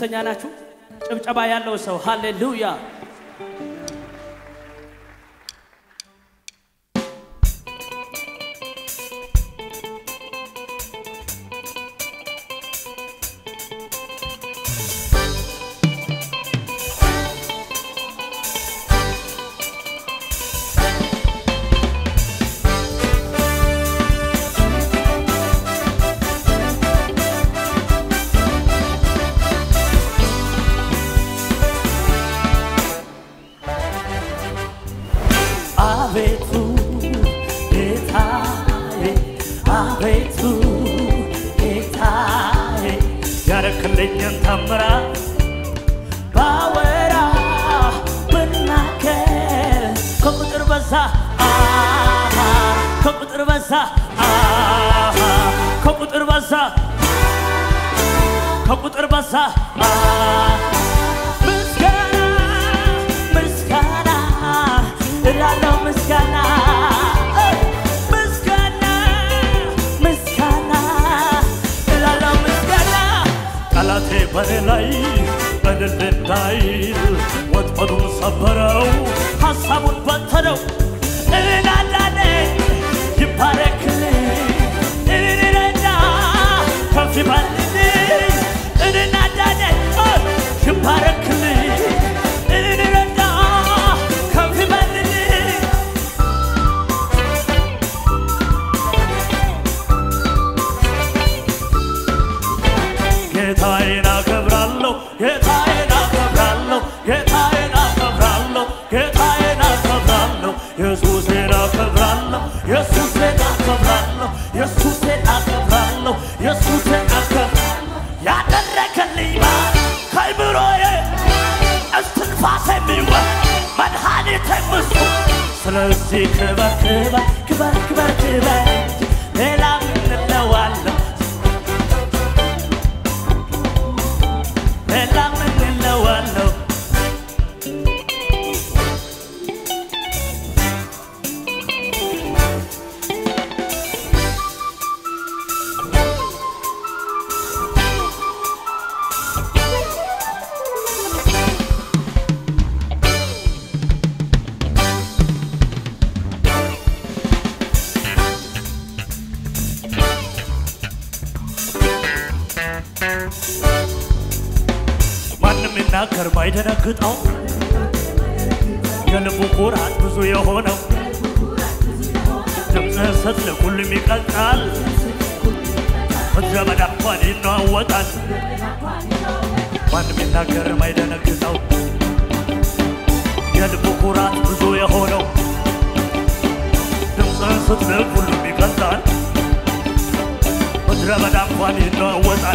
ደስተኛ ናችሁ? ጭብጨባ ያለው ሰው ሃሌሉያ። አቤቱ ጌታዬ፣ አቤቱ ጌታዬ ያረክልኝን ታምራት ባወራ ብናገር ከቁጥር በዛ አሃ፣ ከቁጥር በዛ አሃ፣ ከቁጥር በዛ ከቁጥር በዛ አሃ። ምስጋና ምስጋና እላለሁ ምስጋና ምስጋና ምስጋና እላለሁ ምስጋና ጠላቴ በኔ ላይ እልል እንዳይል ወጥመዱን ሰበረው ሐሳቡን በተነው እናዳነ ይባረክልኝ እንረዳ ከፍ ይበልልኝ እንናዳነ ይባረክልኝ እንረዳ ከፍ ይበልልኝ ጌታዬን አከብራለሁ ጌታዬን አከብራለሁ ጌታዬን አከብራለሁ ጌታዬን አከብራለሁ ኢየሱሴን አከብራለሁ ኢየሱሴን አከብራለሁ ኢየሱሴን አከብራለሁ ኢየሱሴን አከብራለሁ ያደረገልኝ ማን ከአእምሮዬ እስትንፋስ የሚወጥ መድኃኒቴ እሱ ስለዚህ ክበር ክበር ክበር ክበር ክበር ሌላ ምን እለዋለሁ ሌላ ምን እለዋለሁ ማንም ይናገር ማይደነግጠው የልቡ ኩራት ብዙ የሆነው ድምፅህን ስትልክ ሁሉም ይቀልጣል። ምድረ በዳ እንኳን ይነዋወጣል። ማንም ይናገር ማይደነግጠው የልቡ ኩራት ብዙ የሆነው ድምፅህን ስትልክ ሁሉም ይቀልጣል። ምድረ በዳ እንኳን ይነዋወጣል።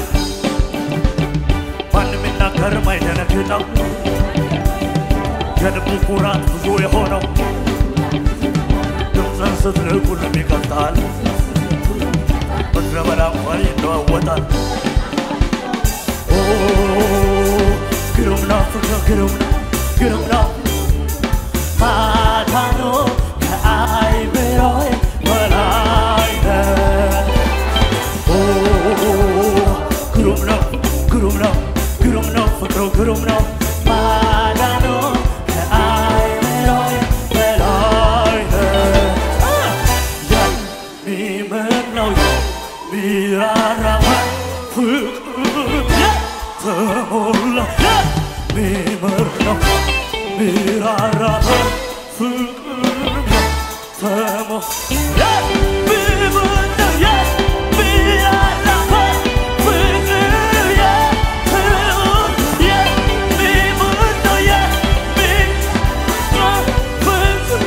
ማንም ይናገር ማይደነግጠው የልቡ ኩራት ብዙ የሆነው ድምፅን ስትልክ ሁሉም ይቀልጣል። ምድረ በዳ እንኳን ይለዋወጣል። ኦ ግሩም ነው ፍቅር ግሩም ነው ግሩም ነው ማዳኑ ከአእምሮዬ በላይ ነው። ኦ ግሩም ነው ግሩም ነው ግሩም ነው ፍቅሩ ግሩም ነው ማዳኑ ከአእምሮዬ በላይ ነው። የሚምር ነው የሚራራ ፍቅር የተሞላ የሚምር ነው የሚራራ ፍቅር ተሞ የሚምር ነው የሚራራ ፍቅር የተሞላ የሚምር ነው የሚራራ ፍቅር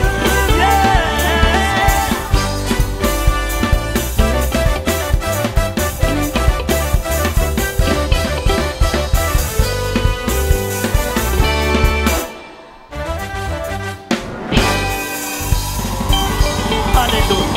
ሃሌሉያ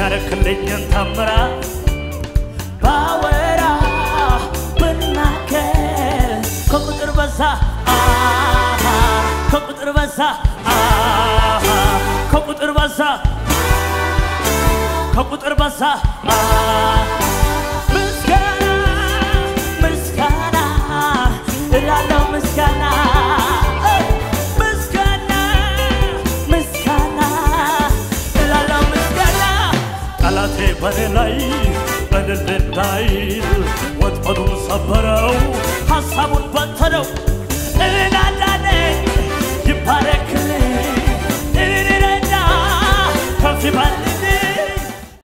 ያረክልኝን ታምራ ባወራ ብናገር ከቁጥር በዛ አሃ፣ ከቁጥር በዛ አሃ፣ ከቁጥር በዛ ከቁጥር በዛ አሃ። ምስጋና ምስጋና እላለሁ ምስጋና እ፣ ምስጋና ምስጋና እላለሁ ምስጋና ጠላቴ በኔ ላይ እልል እንዳይል ወጥመዱን ሰበረ